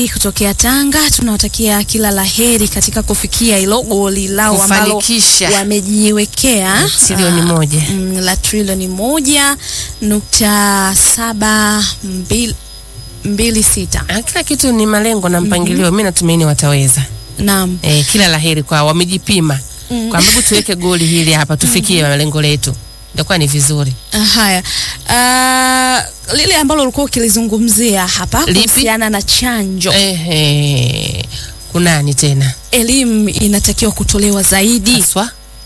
kutokea Tanga tunawatakia kila laheri katika kufikia hilo goli lao ambalo Kufanikisha. wamejiwekea Trilioni ah, moja. mm, la trilioni moja nukta saba mbili, mbili sita. Ah, Kila kitu ni malengo na mpangilio. Mimi natumaini wataweza. Naam. Eh, kila laheri kwao, wamejipima kwa sababu tuweke goli hili hapa tufikie malengo letu, itakuwa ni vizuri. Ah, Haya, Ah, lile ambalo ulikuwa ukilizungumzia hapa Lipi? kuhusiana na chanjo, Ehe, kunani tena elimu inatakiwa kutolewa zaidi haswa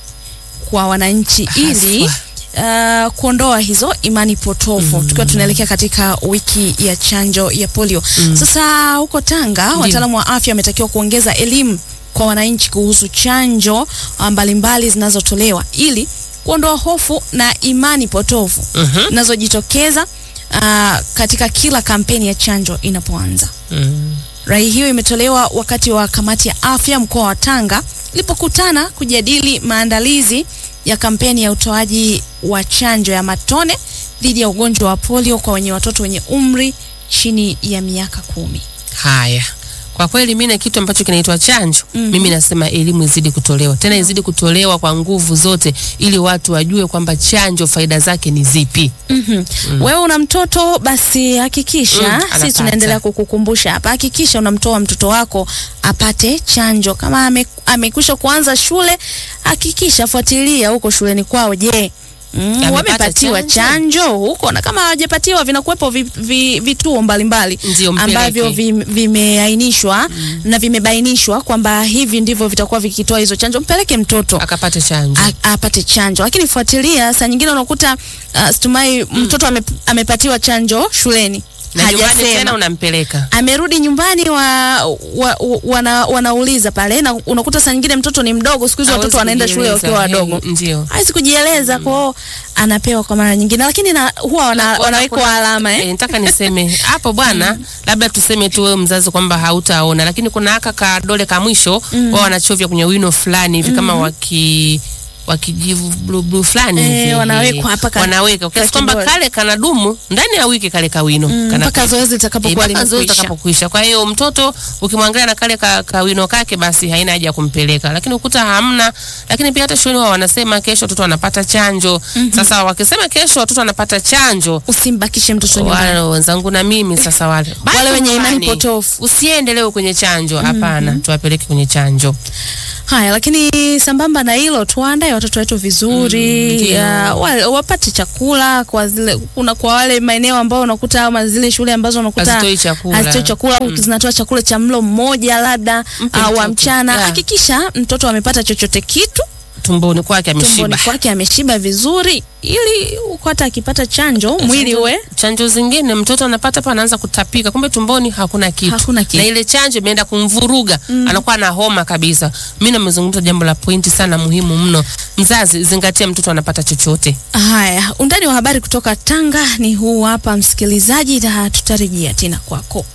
kwa wananchi ili uh, kuondoa hizo imani potofu tukiwa tunaelekea katika wiki ya chanjo ya polio. Sasa huko Tanga wataalamu wa afya wametakiwa kuongeza elimu kwa wananchi kuhusu chanjo ah, mbalimbali zinazotolewa ili kuondoa hofu na imani potofu Mhm. zinazojitokeza ah, katika kila kampeni ya chanjo inapoanza. Mm. Rai hiyo imetolewa wakati wa kamati ya afya mkoa wa Tanga ilipokutana kujadili maandalizi ya kampeni ya utoaji wa chanjo ya matone dhidi ya ugonjwa wa polio kwa wenye watoto wenye umri chini ya miaka kumi. Haya, kwa kweli mimi na kitu ambacho kinaitwa chanjo mimi nasema elimu izidi kutolewa tena, izidi kutolewa kwa nguvu zote, ili watu wajue kwamba chanjo faida zake ni zipi. Wewe una mtoto basi hakikisha, Mm, sisi anapata. tunaendelea kukukumbusha hapa, hakikisha unamtoa mtoto wako apate chanjo. Kama ame, amekwisha kuanza shule, hakikisha fuatilia huko shuleni kwao, je, Mm, Amepata wamepatiwa chanjo? chanjo huko, na kama hawajapatiwa vinakuwepo vi, vi, vituo mbalimbali Ndio, mpeleke. ambavyo vim- vimeainishwa na vimebainishwa kwamba hivi ndivyo vitakuwa vikitoa hizo chanjo. Mpeleke mtoto Akapate chanjo. a- apate chanjo, lakini fuatilia. Saa nyingine unakuta uh, stumai mtoto ame, amepatiwa chanjo shuleni na nyumbani tena hajasema unampeleka amerudi nyumbani wa, wa, wa, wana, wanauliza pale, na unakuta saa nyingine mtoto ni mdogo. Siku hizi Hawezi watoto wanaenda shule kujieleza. wakiwa wadogo, Eh, Ndio. hawezi kujieleza kwao, anapewa kwa mara nyingine, lakini na, huwa wana, Wana- wanawekwa kuna- alama eh? Eh, nataka niseme hapo bwana, labda tuseme tu wewe mzazi kwamba hautaona, lakini kuna haka kadole ka mwisho wao wanachovya kwenye wino fulani hivi kama waki wakijivu blue blue fulani Eh, hivi wanawekwa hapa ka- wanaweka kiasi ka kwamba kidole. kale kanadumu ndani ya wiki kale kawino kana mpaka zoezi litakapokuwa Eh, mpaka zoezi limekwisha. litakapokwisha. Kwa hiyo mtoto ukimwangalia na kale ka, kawino kake, basi haina haja ya kumpeleka, lakini ukuta hamna. Lakini pia hata shuleni wao wanasema kesho watoto wanapata chanjo. Sasa wakisema kesho watoto wanapata chanjo, Usimbakishe mtoto nyumbani. wale wenzangu na mimi sasa, wale Baki Wale wenye imani nyumbani. potofu. usiende leo kwenye chanjo, hapana, tuwapeleke kwenye chanjo. Haya, lakini sambamba na hilo tuandae watoto wetu vizuri Mm, ndio. ya, wa, wapate chakula kwa zile kuna kwa wale maeneo ambao unakuta ama zile shule ambazo unakuta Hazitoi chakula. hazitoi chakula au zinatoa chakula cha mlo mmoja labda Mpe au wa mtoto. mchana. Yeah. Hakikisha mtoto amepata chochote kitu Tumboni kwake ameshiba. tumboni kwake ameshiba vizuri, ili huko hata akipata chanjo mwili Chanjo- uwe chanjo zingine mtoto anapata pa anaanza kutapika, kumbe tumboni hakuna kitu, Hakuna kitu. na ile chanjo imeenda kumvuruga anakuwa na homa kabisa. Mimi namezungumza jambo la pointi sana muhimu mno. Mzazi, zingatia mtoto anapata chochote. Haya, undani wa habari kutoka Tanga ni huu hapa, msikilizaji, na tutarejea tena kwako.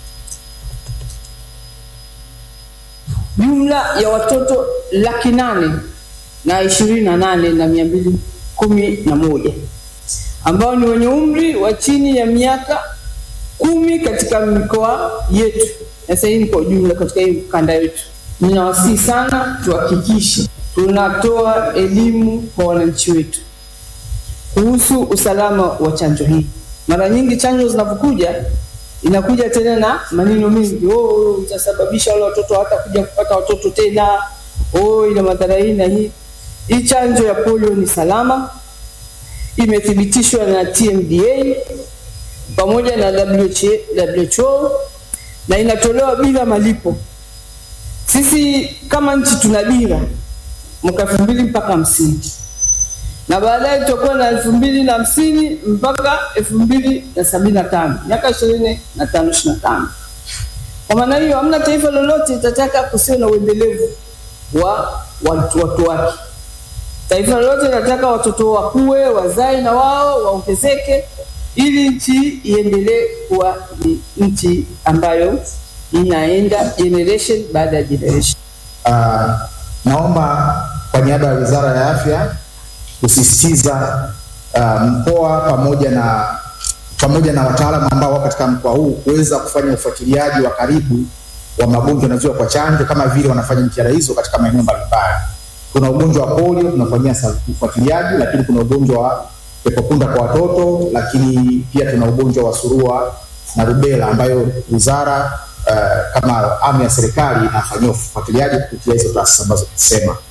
jumla ya watoto laki nane na ishirini na nane na mia mbili kumi na moja ambao ni wenye umri wa chini ya miaka kumi katika mikoa yetu. Sasa hii ni kwa ujumla katika hii kanda yetu. Ninawasihi sana tuhakikishe tunatoa elimu kwa wananchi wetu kuhusu usalama wa chanjo hii. Mara nyingi chanjo zinapokuja inakuja tena na maneno mengi, oh, itasababisha wale watoto hata kuja kupata watoto tena, oh, ina madhara hii na hii. Hii chanjo ya polio ni salama, imethibitishwa na TMDA pamoja na WHO na inatolewa bila malipo. Sisi kama nchi tuna dira mwaka elfu mbili mpaka hamsini na baadaye tutakuwa na elfu mbili na hamsini mpaka elfu mbili na sabini na tano miaka ishirini na tano ishirini na tano Kwa maana hiyo hamna taifa lolote litataka kusiwe na uendelevu wa watu, watu wake. Taifa lolote linataka watoto wakue, wazae na wao waongezeke, ili nchi iendelee kuwa ni nchi ambayo inaenda generation baada ya generation. Uh, naomba kwa niaba ya Wizara ya Afya kusisitiza uh, mkoa pamoja na pamoja na wataalamu ambao wako katika mkoa huu kuweza kufanya ufuatiliaji wa karibu wa magonjwa yanayozuia kwa chanjo, kama vile wanafanya jitihada hizo katika maeneo mbalimbali. Kuna ugonjwa wa polio tunafanyia sa- ufuatiliaji, lakini kuna ugonjwa wa pepopunda kwa watoto, lakini pia tuna ugonjwa wa surua na rubela ambayo wizara uh, kama amu ya serikali inafanyia ufuatiliaji kupitia hizo taasisi ambazo tumesema.